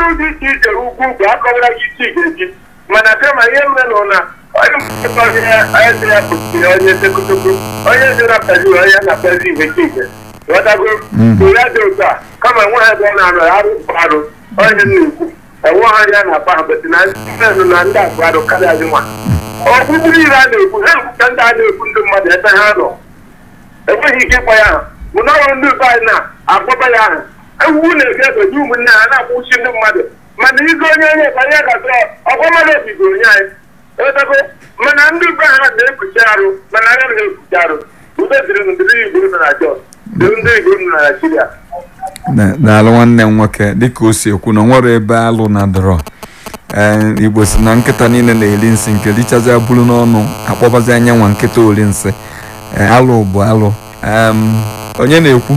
dị iche iche ugwu ugwu akọwara gị isi ga-eji mana kama ihe mere nọ na onye mkpọkọ ihe onye dị ya kpuchiri onye tekotoko onye dị na pezi onye na pezi ihe chiche ghọtago ụra dị otu a kama nwa ha ebe ọ na-arụ arụ bụ arụ onye na-ekwu enwe ha ya na-akpa ha beti na ndị na ndị akpa arụ karịa gị nwa ọkpụkpụ niile a na-ekwu ha ekwuta ndị a na-ekwu ndị mmadụ ebe ha nọ enweghị ike ịkpọ ya aha mụ na ọrụ ndị be anyị na-akpọba ya aha ewuwu na-ebi ebeji ụmụnne ha na-akwụchi ndị mmadụ mana igo onye onye ka onye gasị ọkwa mmadụ obigo onye anyị etago mana ndị be ha na-ekpuchi arụ mana anya na-ekpuchi arụ udo dịrị ndịrị igbo nọ na jos dịrị ndị igbo nọ na naijiria daalụ nwanne m nwoke dịka o si ekwu na o nwere ebe alụ na dọrọ ee igbo si na nkịta niile na-eri nsị nke richazi buru n'ọnụ akpọbazi anya nwa nkịta ori nsị ee alụ bụ alụ Em, onye na-ekwu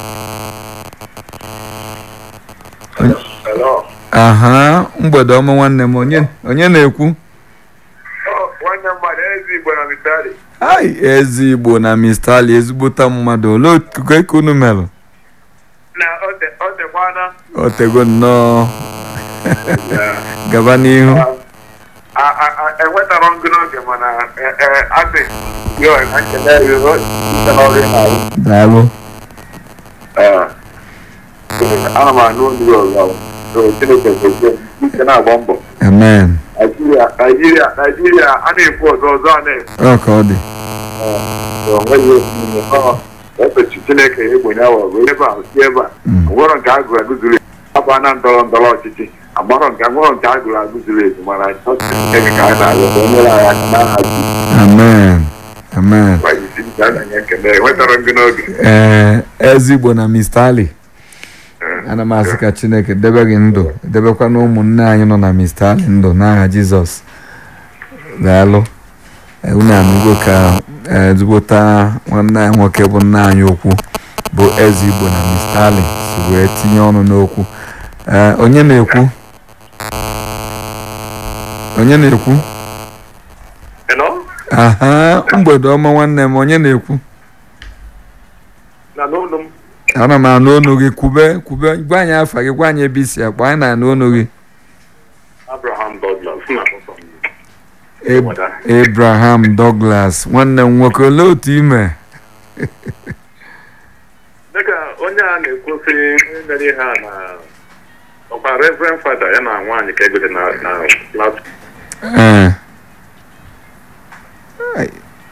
Hello. aha mgbede ọma nwanne m onye onye na-ekwu nwanne mmadụ ezi igbo na mitali ai ezi igbo na mr ali ezigbota mmadụ olee otu ka unu merụ na otekwana otego nnọọ gaba n'ihu enwetara ngụ n'oge mana asị yo ekele yo ọrụ na-arụ daalụ ana m anụ olu ọzọ chineke gozie ike na-agba mbọ amen naijiria naijiria naijiria a na-ekwu ọzọ ọzọ a na-ekwu ọ ka ọ dị onweghị omume ọ epechi chineke egbenye awa wee ebe a si ebe a ngwọrọ nke agụrụ agụzuru aba na ndọrọ ndọrọ ọchịchị agbarọ nke ngwọrọ nke agụrụ agụzuru ezu mana chineke ka anyị na-arịọ ka o nyere anyị aka n'aha Jizọs. amen amen Gwa isi nke a na-enye ekele enwetara gị n'oge ee ezigbo na mr ali ana m asị ka chineke debe gị ndụ debekwa na ụmụnne anyị nọ na mr ali ndụ n'aha jizọs daalụ Ee, unu anụgo ka ee, ezigbota nwanne anyị nwoke bụ nna anyị okwu bụ eze igbo na mr ali si wee tinye ọnụ n'okwu Ee, onye na-ekwu onye na-ekwu Hello? aha mgbede ọma nwanne m onye na-ekwu na n'ụlọ m ana m anụ onu gị kwube kwube gwa anyị afa gị gwa anyị ebe isi akpa anyị na-anụ onu gị Abraham Douglas na Ab- abraham douglas nwanne m nwoke olee otu ime dịka onye a na-ekwusi onye mere ihe a na ọkwa reverend fada ya na nwaanyị ka egote na na last ee Ai.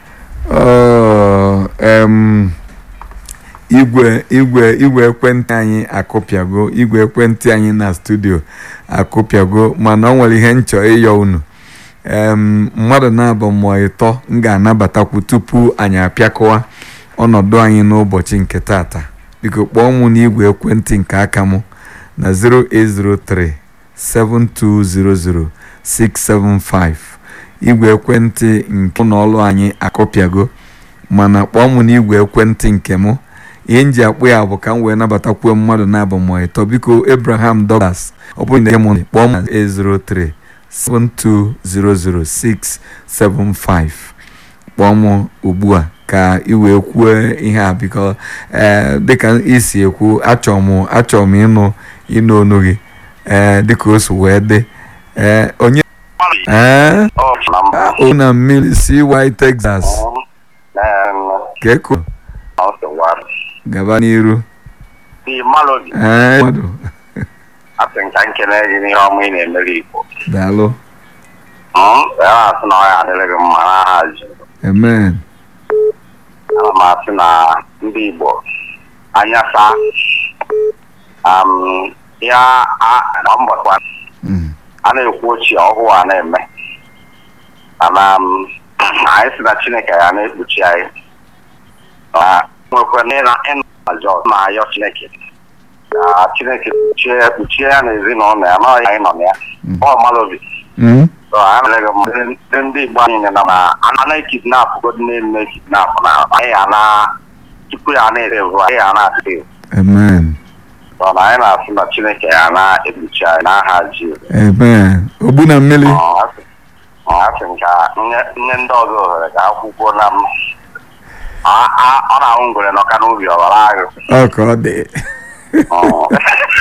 Ọ, em, igwe igwe igwe ekwentị anyị akụpịago igwe ekwentị anyị na studio akụpịago mana ọ nwere ihe nchọ ịyọ unu em mmadụ na-abụ mmụọ ịtọ m ga-anabatakwu tupu anyị apịakọwa ọnọdụ anyị n'ụbọchị nke tata biko kpọọ mụ n'igwe ekwentị nke aka mụ na 0803 7200 675 igwe ekwentị nke ụlọ ọrụ anyị akọpịago mana kpọọ mụ n'igwe ekwentị nke mụ ihe m ji akpụ ya bụ ka m wee nabatakwuo mmadụ na-abụ mmụọ ịtọ biko abraham douglas ọ bụrụ na ị mụ kpọọ m na 803 7200675 kpọọ m ugbu a ka ị wee kwuo ihe a biko ee dịka isi ekwu achọrọ m achọrọ m ịnụ ịnụ onu gị ee dịka o si wee dị ee onye ee o na mmiri CY Texas ka eko gaba n'iru ee mmadụ asị nka nkele gị n'ihe ọma ị na-emere igbo daalụ ya na-asị na ọ ya adịrị gị mma n'aha ji amen ana m asị na ndị igbo anya saa am, ya a- na mbọkwa Mm. a na-ekwu ochie ọhụụ a na-eme mana m, anyị si na chineke ya na-ekpuchi anyị na nwekwa na ịna ịna ajọ na-ayọ chineke ka chineke kpuchie kpuchie ya na ezinụlọ ya n'ọhịa anyị nọ na ya Mm. ọ mara obi Mm. So, anyị mere gị mma. ndị ndị igbo anyị na na ana ekidnap god na-eme ekidnap na anyị ana tupu ya na-erevu anyị ya na-asị amen so na anyị na-asị na chineke ya na-ekpuchi anyị n'aha ji amen ogbu na mmiri asị m ka nye nye ndị ọzọ ohere ka akwụkwọ na m A- a- ọ na-ahụ ngwere n'ọka n'ubi ọbara agụ ọ ka ọ dị Ọ.